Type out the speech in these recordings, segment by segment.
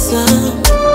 tabasamu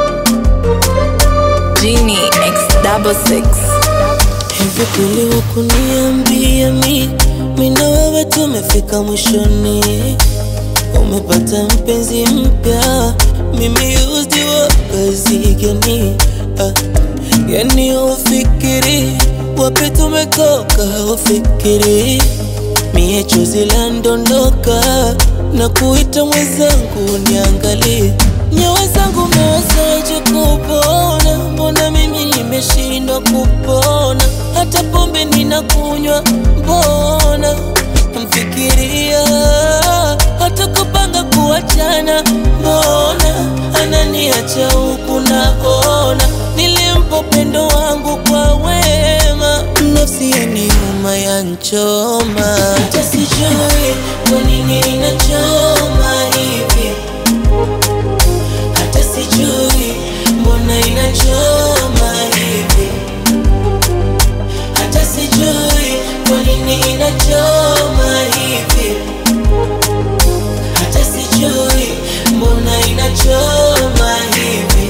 Genie X double six. Hivi kweli wakuniambia mi mi na wewe tumefika mwishoni, umepata mpenzi mpya, mimi used wa kazi gani? Ah, yani ufikiri wapi tumetoka, ufikiri mie chozi la ndondoka na kuita mwenzangu niangalie nyawa zangu mewezaje kupona? Mbona mimi nimeshindwa kupona? Hata pombe ninakunywa, mbona mfikiria? Hata kupanga kuachana, mbona ananiacha huku naona nilimpa upendo wangu kwa wema, nafsi yaniuma yanchoma, hata sijui kwa nini inachoma hivi hata sijui mbona inachoma hivi, hata sijui kwa nini inachoma hivi, hata sijui mbona inachoma hivi.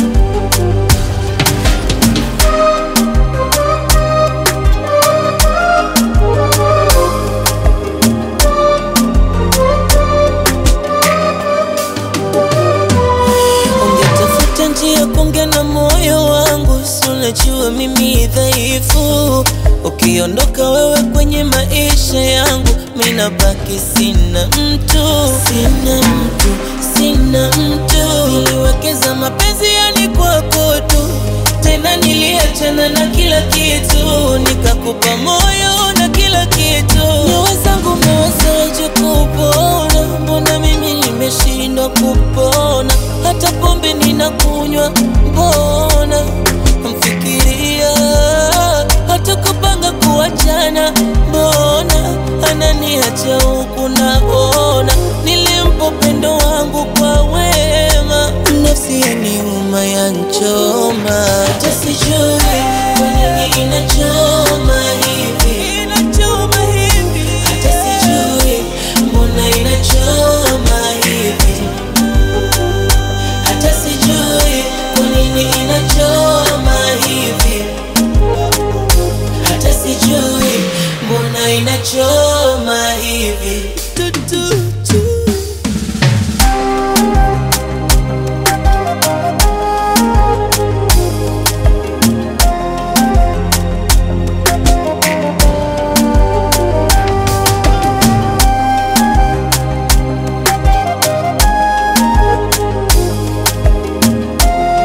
Ungetafuta njia kuongea na moyo wangu, si unajua mimi dhaifu. Ukiondoka wewe kwenye maisha yangu, mimi nabaki sina mtu, sina mtu, sina mtu. Niliwekeza mapenzi yani kwako tu, tena niliachana na kila kitu, nikakupa moyo na kila kitu. Nyoyo zangu mewezaje kupona? Mbona mimi nimeshindwa kupona? Hata pombe ninakunywa, mbona mfikiria? Hata kupanga kuachana, mbona ananiacha huku naona nilimpa upendo wangu kwa wema, nafsi yaniuma yanchoma, hata sijui kwa nini inachoma hivi, inachoma hivi, hata sijui mbona inachoma hivi hata sijui kwa nini inachoma hivi, hata sijui mbona inachoma hivi. Tutu.